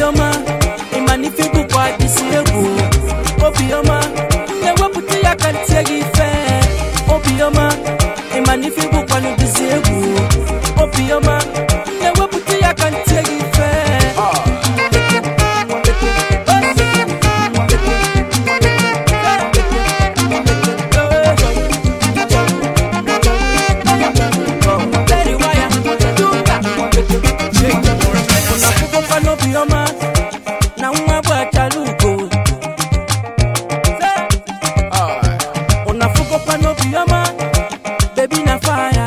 obiọma ịmanife bụkwa isi egwu obiọma na-ewepụta ya ka ntie gị ife obiọma ịmanife bụkwa n'ụdịzi egwu obiọma na-ewepụta ya ka ntie gị ife Very wire, do that. Unafukwa n'obiọma na nwa bụ achalugo unafukwa n'obiọma bebi na faya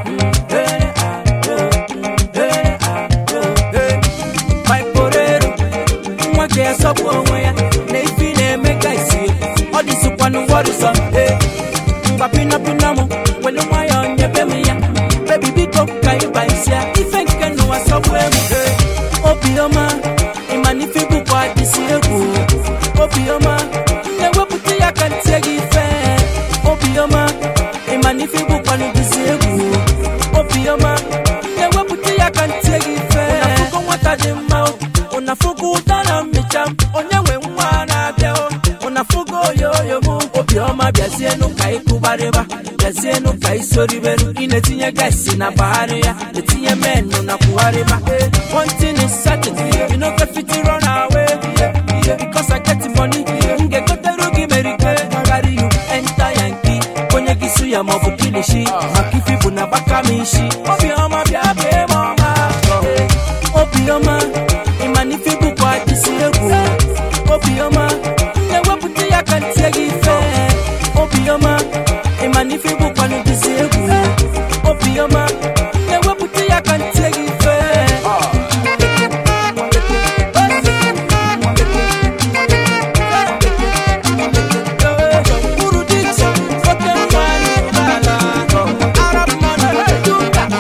maiporero nwa ga-esọpụ onwe ya na ifi na-eme ka isi ọ dịzikwanụ wọrịsọ ngwa pinapina m welu nwayọọ nyebe m ya bebi biko ka ịba isi ya ife nke n'ụwa sọgbu egwu obiọma ịmanife bụkwa isi egwu obiọma na-ewepụta ya ka ntie gị ife obiọma ịmanife bụkwa n'ụdịzi egwu obiọma na-ewepụta ya ka ntie gị ife ụnafụgo nwata dị mma o, ụnafụgo ụda na mmecha m, onye nwe nwa na-abịa o ụnafụgo oyoyo m obiọma bịazienụ ka ịkụgbarịba bịazienụ ka isoriberu ị na-etinye gaisi na bagharị ya etinye menụ na kwugharịba one thing is certain you no go fit run away because I get money m ga-egoteru gị merike carry you enter yankee onye gị su ya maọbụ kilishi maka ifi bụ na gbaka m isi obiọma bịa bee m ọma obiọma ịmanife bụkwa isi egwu obiọma na-ewepụta ya ka ntie gị ife obiọma ịmanife bụkwa n'ụdịzi egwu obiọma na-ewepụta ya ka ntie gị ife Uru dị iche, oke nwa n'ụgbọala. Arab man, do that.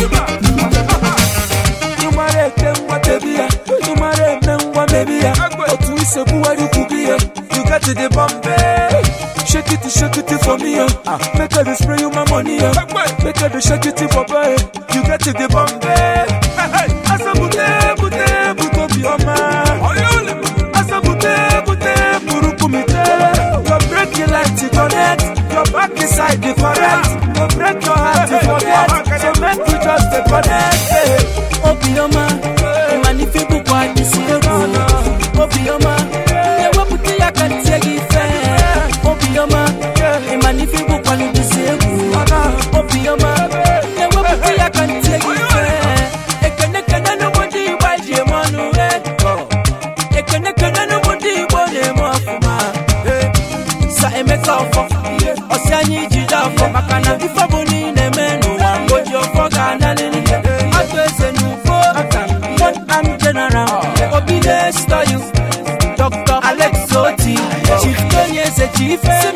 ịmara eke ngwa tebi ya ịmara eme ngwa mebi ya otu ise buwari kwubi ya you get the bombay shake it shake it for me ya make I dey spray you my money ya make I dey shake it for boy you get the bombay asabute bute bute obiọma asabute bute buru kumite your break your light to connect your back inside the correct your break your heart to forget so make we just dey connect. eh. obiọma ịmanife bụkwa isi egwu obiọma na-ewepụta ya ka ntie gị ife obiọma ịmanife bụkwa n'ụdịzi egwu obiọma na-ewepụta ya ka ntie gị ife ekene kene n'ugbo ndị igbo ji eme ọnụ eh. ekene kene n'ugbo ndị igbo na-eme ọfụma eh. sa emeka ọfọ ọsị anyị ijide afọ maka na ife bụ na ị na-eme n'ụwa mgboji ọfọ ga-analịrị atụ eze n'ufo one arm general obi na-esto you dr alex oti chief tony eze chief